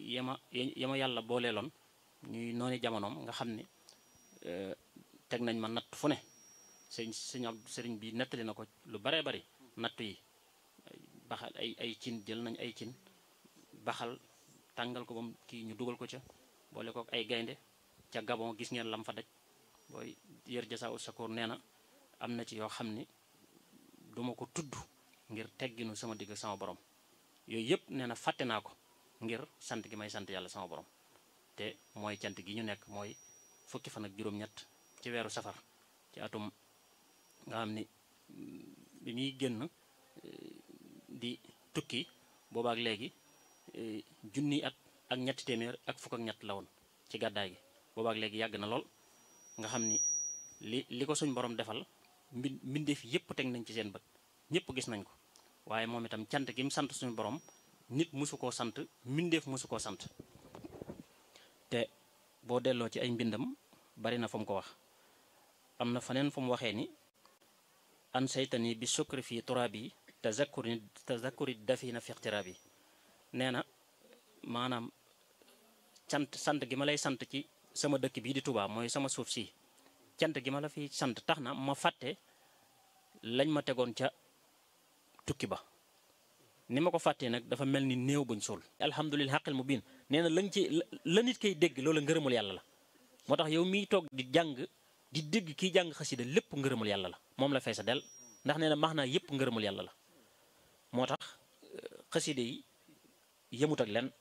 yama yama yàlla booleeloon ñuy nooni jamonoom nga xam ni teg nañ ma natt fu ne sëñ sëñ ab sëriñ bi nettali na ko lu baree bari natt yi baxal ay ay cin jël nañ ay cin baxal tàngal ko bam kii ñu dugal ko ca boole ko ay gaynde ca Gabon gis ngeen lam fa daj booy yër jasa ut sakoor nee na am na ci yoo xam ni duma ko tudd ngir tegginu sama digg sama borom yooyu yëpp nee na fàtte naa ko ngir sant gi may sant yàlla sama borom te mooy cant gi ñu nekk mooy fukki fan ak juróom-ñett ci weeru safar ci atum nga xam ni bi muy génn di tukki boobaak léegi junni at ak ñetti téeméer ak fukk ak ñett la woon ci gàddaay gi boobaak léegi yàgg na lool nga xam ni li li ko suñ borom defal mbi mbindeef yépp teg nañ ci seen bët ñëpp gis nañ ko waaye moom itam cant gi mu sant suñu borom nit mosu koo sant mbindeef mosu koo sant te boo delloo ci ay mbindam bari na fu mu ko wax am na faneen fu mu waxee ni an saytani bi sukri fii turaabi tazakkuri tazakkuri dafina fi ixtiraabi nee na maanaam cant sant gi ma lay sant ci sama dëkk bii di Touba mooy sama suuf si cant gi ma la fi sant tax na ma fàtte lañ ma tegoon ca tukki ba ni ma ko fàttee nag dafa mel ni néew buñ suul alhamdulillah xaqil mu biin nee na lañ ci la nit koy dégg loola ngërëmul yàlla la moo tax yow miy toog di jàng di dégg kiy jàng xasida lépp ngërëmul yàlla la moom la fay sa del ndax nee na max naa yépp ngërëmul yàlla la moo tax xasida yi yëmut ak len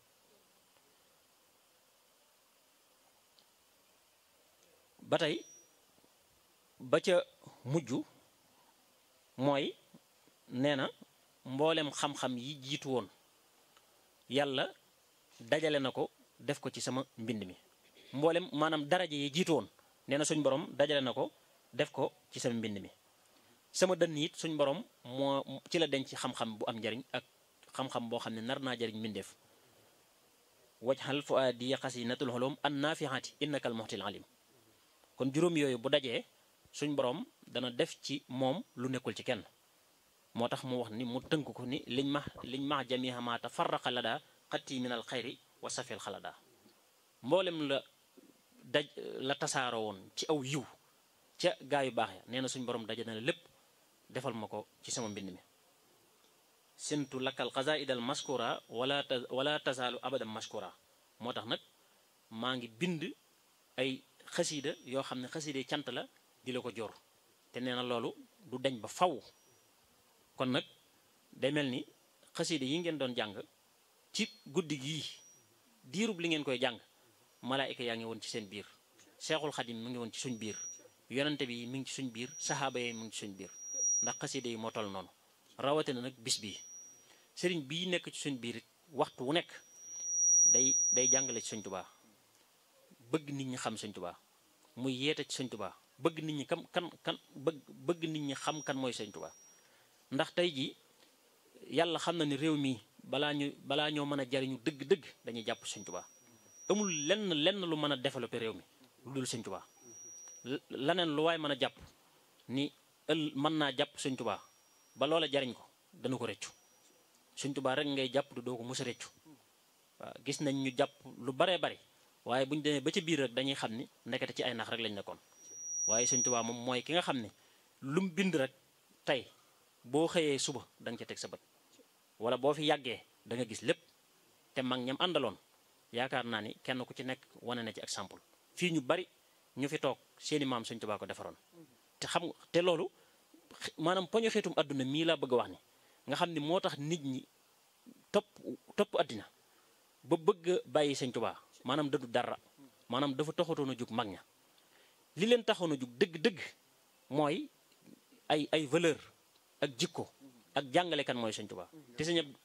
ba tey ba ca mujj mooy nee na mboolem xam-xam yi jiitu woon yàlla dajale na ko def ko ci sama mbind mi mboolem maanaam daraja yi jiitu woon nee na suñ borom dajale na ko def ko ci sama mbind mi sama dënn it suñ borom moo ci la denc xam-xam bu am njariñ ak xam-xam boo xam ne nar naa jariñ mbindeef wajxal fu aadi xasinatul xolom an naafixaati innakal muxtil alim kon juróom yooyu bu dajee suñ borom dana def ci moom lu nekkul ci kenn moo tax mu wax ni mu tënk ko ni liñ ma liñ max jamiha ma tafarraqa lada xatti min al xayri wa safil xalada mboolem la daj la tasaaroo woon ci aw yiw ca gaa yu baax ya nee na suñ borom daje na lépp defal ma ko ci sama mbind mi sintu lakkal xasaidal maskura wala ta wala tasaalu abadan maskura moo tax nag maa ngi bind ay xasiida yoo xam ne xasiida cant la di la ko jor te nee na loolu du deñ ba faw kon nag day mel ni xasiida yi ngeen doon jàng ci guddi gii diirub li ngeen koy jàng malaayika yaa ngi woon ci seen biir seexul xadim mu ngi woon ci suñ biir yonante bi mi ngi ci suñ biir saxaaba yi mu ngi ci suñ biir ndax xasiida yi moo toll noonu rawatina nag bis bii sëriñ bii nekk ci suñ biir waxtu wu nekk day day jàngale ci suñ tubaa bëgg nit ñi xam suñ tubaa muy yeete ci suñ tubaa bëgg nit ñi kam kan kan bëgg bëgg nit ñi xam kan mooy suñ tubaa ndax tey jii yàlla xam na ni réew mi balaa ñu balaa ñoo mën a jariñu dëgg-dëgg dañuy jàpp suñ tubaa amul lenn lenn lu mën a développer réew mi lu dul suñ tubaa laneen lu waay mën a jàpp ni ël mën naa jàpp suñ tubaa ba loola jariñ ko dana ko rëccu suñ tubaa rek ngay jàpp du doo ko mos a rëccu waaw gis nañ ñu jàpp lu baree bari waaye bu ñu demee ba ca biir rek dañuy xam ni nekkate ci ay nax rek lañ nekkoon waaye suñ tubaa moom mooy ki nga xam ne lu mu bind rek tey boo xëyee suba da nga ca teg sa bët wala boo fi yàggee da nga gis lépp te mag ñam àndaloon yaakaar naa ni kenn ku ci nekk wane na ci exemple fii ñu bari ñu fi toog seeni maam suñ tubaa ko defaroon te xam te loolu maanaam poñu xeetum àdduna mii laa bëgg a wax ni nga xam ni moo tax nit ñi topp topp àddina ba bëgg a bàyyi sëñ tubaa maanaam dëddu dara maanaam dafa taxatoon a jug mag ña li leen taxoon a jug dëgg-dëgg mooy ay ay valeur ak jikko ak jàngale kan mooy sëñ tubaa te sëñ Abdu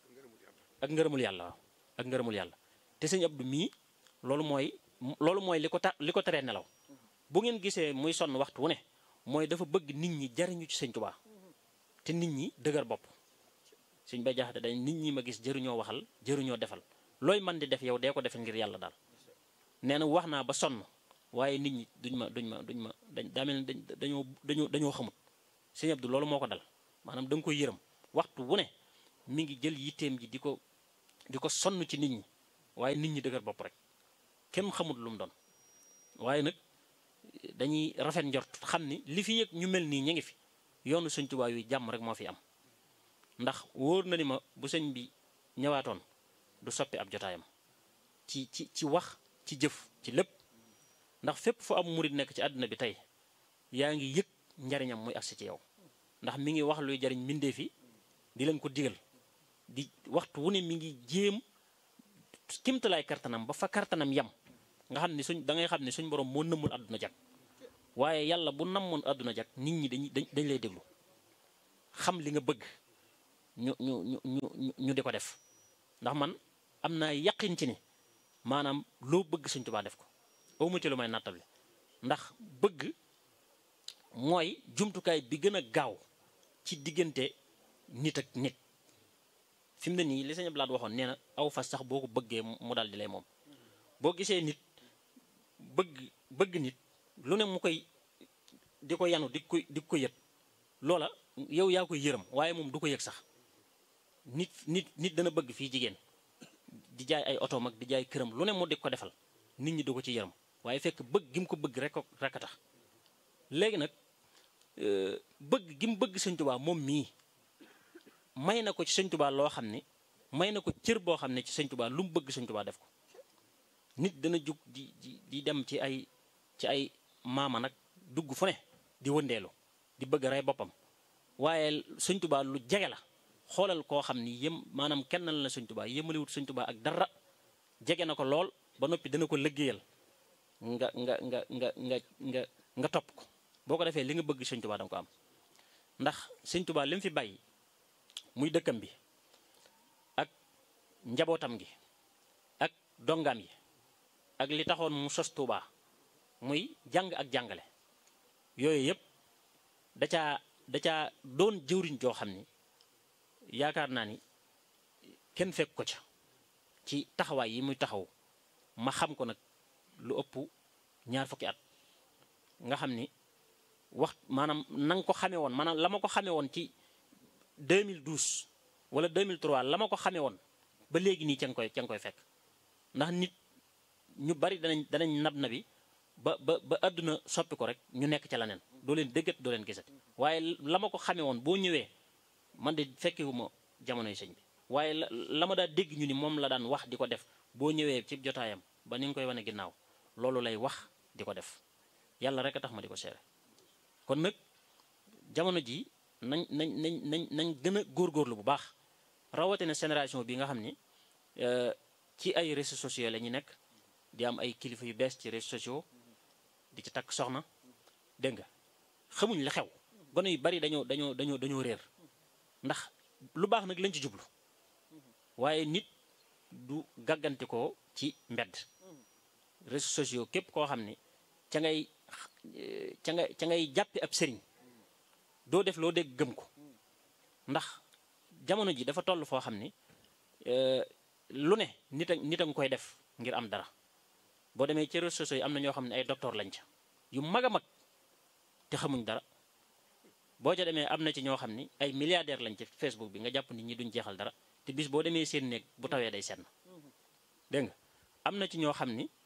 ak ngërëmul yàlla waaw ak ngërëmul yàlla te sëñ Abdu mii loolu mooy loolu mooy li ko ta li ko teree nelaw bu ngeen gisee muy sonn waxtu wu ne mooy dafa bëgg nit ñi jariñu ci sëñ tubaa te nit ñi dëgër bopp suñ bay jaxate dañ nit ñi ma gis jëruñoo waxal jëruñoo defal looy man di def yow dee ko defal ngir yàlla daal nee na wax naa ba sonn waaye nit ñi duñ ma duñ ma duñ ma dañ daa mel ne dañoo dañoo dañoo xamut sëñ Abdu loolu moo ko dal maanaam da nga koy yërëm waxtu wu ne mi ngi jël yitteem ji di ko di ko sonn ci nit ñi waaye nit ñi dëgër bopp rek kenn xamul lu mu doon waaye nag dañuy rafet njort xam ni li fi yëg ñu mel nii ñu ngi fi yoonu sëñ Tuubaa yu jàmm rek moo fi am ndax wóor na ni ma bu sëñ bi ñëwaatoon du soppi ab jotaayam ci ci ci wax ci jëf ci lépp ndax fépp fu am murit nekk ci àdduna bi tey yaa ngi yëg njariñam muy agsi ci yow ndax mi ngi wax luy jariñ mbindeef yi di leen ko digal di waxtu wu ne mi ngi jéem kimtalaay kartanam ba fa kartanam yam nga xam ne suñ da ngay xam ne suñ borom moo nëmmul àdduna jag waaye yàlla bu nammoon àdduna jag nit ñi dañuy dañ lay déglu xam li nga bëgg ñu ñu ñu ñu ñu di ko def ndax man am naa yaqin ci ni maanaam loo bëgg Sëñ Tuubaa def ko awma ci lu may nattable ndax bëgg mooy jumtukaay bi gën a gaaw ci diggante nit ak nit fi mu ne nii li Sëñ Abdu Lahat waxoon nee na aw fas sax boo ko bëggee mu daal di lay moom boo gisee nit bëgg bëgg nit lu ne mu koy di ko yanu di ko di ko yëg loola yow yaa koy yërëm waaye moom du ko yëg sax nit nit nit dana bëgg fii jigéen di jaay ay oto mag di jaay këram lu ne mu di ko defal nit ñi du ko ci yërëm waaye fekk bëgg gi mu ko bëgg rek rek a tax léegi nag bëgg gi mu bëgg Sëñ Tuubaa moom mii may na ko ci Sëñ Tuubaa loo xam ni may na ko cër boo xam ne ci Sëñ Tuubaa lu mu bëgg Sëñ Tuubaa def ko nit dana jug di di di dem ci ay ci ay maama nag dugg fu ne di wëndeelu di bëgg rey boppam waaye Sëñ Tuubaa lu jege la xoolal koo xam ni yëm maanaam kennal na Sëñ Tuubaa yëmaliwut Sëñ Tuubaa ak dara jege na ko lool ba noppi dana ko liggéeyal nga nga nga nga nga nga nga topp ko boo ko defee li nga bëgg Sëñ Tuubaa danga ko am ndax Sëñ Tuubaa li mu fi bàyyi muy dëkkam bi ak njabootam gi ak dongaam yi ak li taxoon mu sos Tuubaa muy jàng ak jàngale yooyu yëpp da caa da caa doon jëwriñ joo xam ni yaakaar naa ni kenn fekk ko ca ci taxawaay yi muy taxaw ma xam ko nag lu ëpp ñaar fukki at nga xam ni wax maanaam na nga ko xamee woon maanaam la ma ko xamee woon ci 2012 wala 2003 la ma ko xamee woon ba léegi nii ca nga koy ca nga koy fekk ndax nit ñu bari danañ danañ nab na bi ba ba ba àdduna soppi ko rek ñu nekk ca leneen doo leen déggat doo leen gisat waaye la ma ko xamee woon boo ñëwee man de fekkewuma jamonoy sëñ bi waaye la la ma daa dégg ñu ni moom la daan wax di ko def boo ñëwee ci jotaayam ba ni nga koy wane ginnaaw loolu lay wax di ko def yàlla rek a tax ma di ko seere kon nag jamono ji nañ nañ nañ nañ nañ gën a góorgóorlu bu baax rawatina génération bi nga xam ni ci ay réseaux sociaux la ñu nekk di am ay kilifa yu bees ci réseaux sociaux di ci takk soxna dégg nga xamuñ la xew gone yu bari dañoo dañoo dañoo dañoo réer ndax lu baax nag lañ ci jublu waaye nit du gàggante ko ci mbedd réseaux sociaux képp koo xam ni ca ngay ca ngay ca ngay jàppe ab sëriñ doo def loo dégg gëm ko ndax jamono ji dafa toll foo xam ni lu ne nit a nit a nga koy def ngir am dara boo demee ci réseaux sociaux yi am na ñoo xam ne ay docteur lañ ca yu mag a mag te xamuñ dara boo ca demee am na ci ñoo xam ni ay milliardaire lañ ci Facebook bi nga jàpp nit ñi duñ jeexal dara te bis boo demee seen néeg bu tawee day senn dégg nga am na ci ñoo xam ni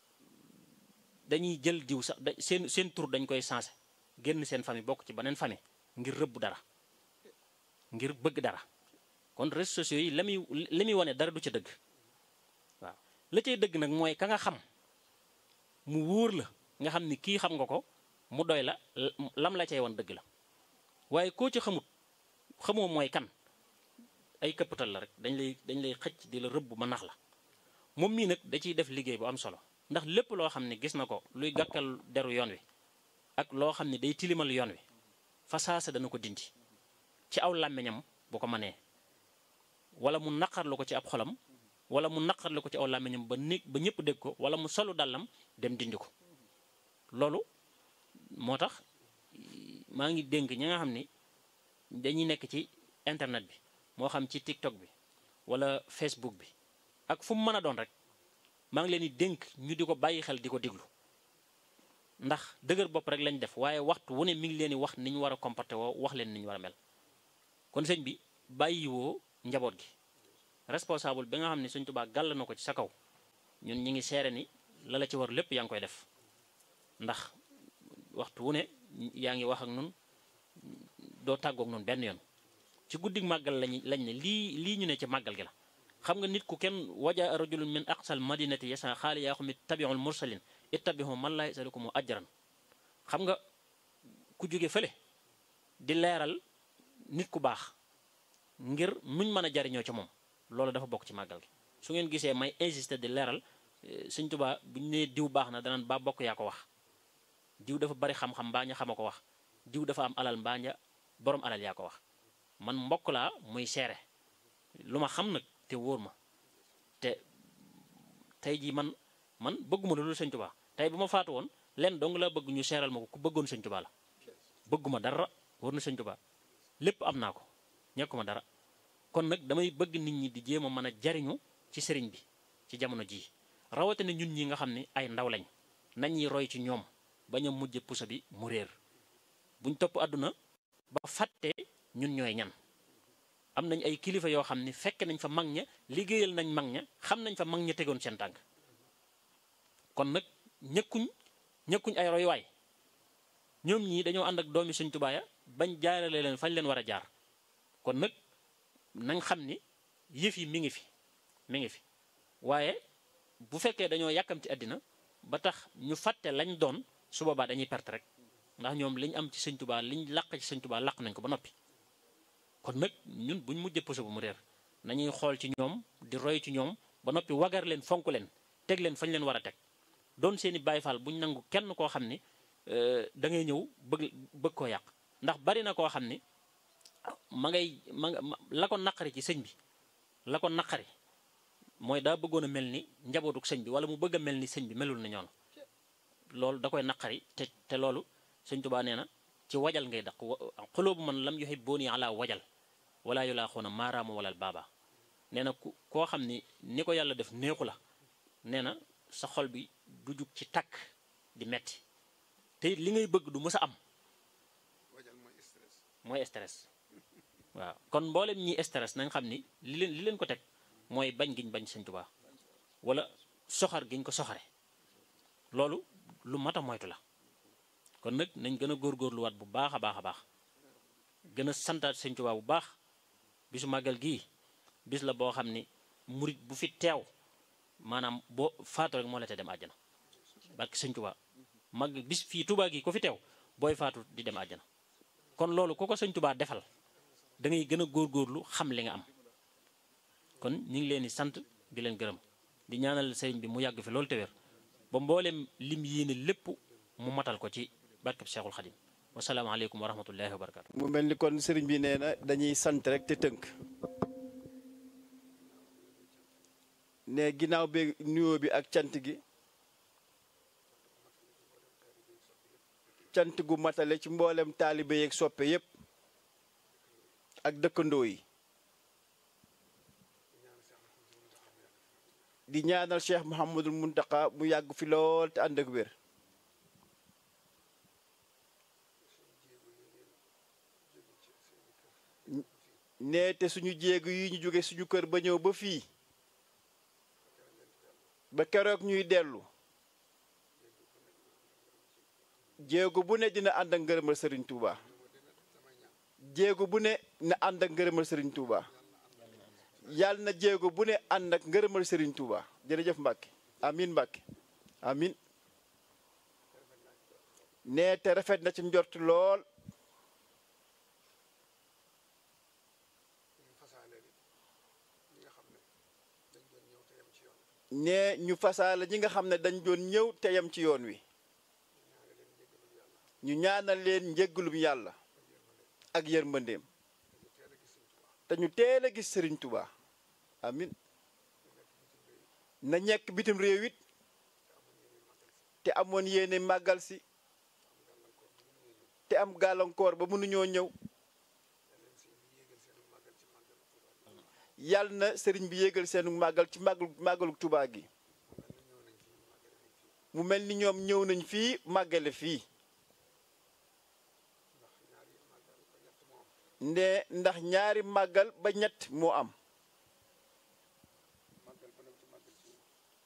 dañuy jël diw sax da seen seen tur dañ koy sensé génn seen famille bokk ci beneen famille ngir rëbb dara ngir bëgg dara kon réseaux sociaux yi la muy li muy wane dara du ca dëgg waaw la cay dëgg nag mooy ka nga xam mu wóor la nga xam ni kii xam nga ko mu doy la lam la cay wan dëgg la waaye koo ci xamut xamoo mooy kan ay këppatal la rek dañ lay dañ lay xëcc di la rëbb ma nax la moom mii nag da ciy def liggéey bu am solo ndax lépp loo xam ne gis na ko luy gàkkal deru yoon wi ak loo xam ne day tilimal yoon wi fa saasa dana ko dindi ci aw làmmiñam bu ko mënee wala mu naqarlu ko ci ab xolam wala mu naqarlu ko ci aw làmmiñam ba néeg ba ñëpp dégg ko wala mu solu dàllam dem dindi ko loolu moo tax maa ngi dénk ñi nga xam ni dañuy nekk ci internet bi moo xam ci TikTok bi wala Facebook bi ak fu mu mën a doon rek maa ngi leen di dénk ñu di ko bàyyi xel di ko déglu ndax dëgër bopp rek lañ def waaye waxtu wu ne mi ngi leen di wax ni ñu war a comporté woo wax leen ni ñu war a mel kon sëñ bi bàyyiwoo njaboot gi responsable bi nga xam ne Sëñ Tuubaa gàll na ko ci sa kaw ñun ñi ngi seere ni la la ci war lépp yaa ngi koy def ndax waxtu wu ne yaa ngi wax ak nun doo tàggoog nun benn yoon ci guddig màggal lañ lañ ne lii lii ñu ne ci màggal gi la xam nga nit ku kenn waja rajulun min aqsal madinati yasa xaali yaa xumi tabiul mursalin ittabihu man laa yasalukum ajran xam nga ku jóge fële di leeral nit ku baax ngir nuñ mën a jariñoo ci moom loolu dafa bokk ci màggal gi su ngeen gisee may insister di leeral sëñ Tuubaa bu ñu nee diw baax na danaan ba bokk yaa ko wax diw dafa bari xam-xam mbaa ña xama ko wax diw dafa am alal mbaa ña borom alal yaa ko wax man mbokk laa muy seere lu ma xam nag te wóor ma te tey jii man man bëgguma loolu sëñ Tuubaa tey bu ma faatu woon lenn dong laa bëgg ñu seeral ma ko ku bëggoon sëñ Tuubaa la bëgguma dara wóor na sëñ Tuubaa lépp am naa ko ñekkuma dara kon nag damay bëgg nit ñi di jéem a mën a jariñu ci sëriñ bi ci jamono jii rawatina ñun ñi nga xam ne ay ndaw lañ nañuy roy ci ñoom bañ a mujj pusa bi mu réer buñ topp àdduna ba fàtte ñun ñooy ñan am nañ ay kilifa yoo xam ne fekk nañ fa mag ña liggéeyal nañ mag ña xam nañ fa mag ña tegoon seen tànk kon nag ñëkkuñ ñëkkuñ ay royuwaay ñoom ñii dañoo ànd ak doomi Sëñ Tuubaa ya bañ jaarale leen fañ leen war a jaar kon nag nañ xam ni yëf yi mi ngi fi mi ngi fi waaye bu fekkee dañoo yàkkamti àddina ba tax ñu fàtte lañ doon su boobaa dañuy perte rek ndax ñoom liñ am ci Sëñ Tuubaa liñ làq ci Sëñ Tuubaa làq nañ ko ba noppi kon nag ñun buñ mujjee puso bu mu réer nañuy xool ci ñoom di roy ci ñoom ba noppi wagar leen fonk leen teg leen fañ leen war a teg doon seeni Baay Faal buñ nangu kenn koo xam ni da ngay ñëw bëgg bëgg koo yàq ndax bari na koo xam ni ma ngay ma la ko naqari ci sëñ bi la ko naqari mooy daa bëggoon a mel ni njabootuk sëñ bi wala mu bëgg a mel ni sëñ bi melul na ñoon loolu da koy naqari te te loolu sëñ Tuubaa nee na ci wajal ngay daq xuloobu man lam yuhibbuuni ala wajal wala yu laa xoona maaraamu walal baaba nee na ku koo xam ni ni ko yàlla def neexu la nee na sa xol bi du jug ci takk di metti te li ngay bëgg du mës a am mooy stress waaw kon mboolem ñi stress nañ xam ni li leen li leen ko teg mooy bañ giñ bañ Sëñ Tuubaa wala soxar giñ ko soxare loolu lu mat a moytu la kon nag nañ gën a góorgóorluwaat bu baax a baax a baax gën a santaat Sëñ Tuubaa bu baax bisu màggal gii bis la boo xam ni murit bu fi teew maanaam boo faatu rek moo la te dem àjjana barke Sëñ Tuubaa mag bis fii Tuubaa gi ko fi teew booy faatu di dem àjjana kon loolu ku ko Sëñ Tuubaa defal da ngay gën a góorgóorlu xam li nga am kon ñu ngi leen di sant di leen gërëm di ñaanal sëriñ bi mu yàgg fi loolu te wér ba mboolem lim yéene lépp mu matal ko ci barkeb Seexul Xadim wasalaamaaleykum wa rahmatullahi wa barakaatu. mu mel ni kon sëriñ bi nee na dañuy sant rek te tënk ne ginnaaw bi nuyoo bi ak cant gi cant gu matale ci mboolem taalibe yeeg soppe yépp ak dëkkandoo yi di ñaanal Cheikh Mouhamadul Muntaka mu yàgg fi lool te ànd ak wér nee te suñu jéegu yi ñu jóge suñu kër ba ñëw ba fii ba keroog ñuy dellu jéego bu ne dina ànd ak ngërëmal Serigne Touba jéego bu ne na ànd ak ngërëmal Serigne Touba yàlla na jéego bu ne ànd ak ngërëmal Serigne Touba jërëjëf Mbacke amin Mbacke amin nee te rafet na ci njort lool nee ñu fasaale ñi nga xam ne dañ doon ñëw te yem ci yoon wi ñu ñaanal leen njéggalum yàlla ak yërmandeem te ñu teel a gis Serigne Touba amin na ñekk bitim réew it te amoon yéene màggal si te am gàllankoor ba mënuñoo ñëw yàlla na sëriñ bi yéegal seenu màggal ci màggal màggalu Touba gi mu mel ni ñoom ñëw nañ fii màggale fii nde ndax ñaari màggal ba ñett moo am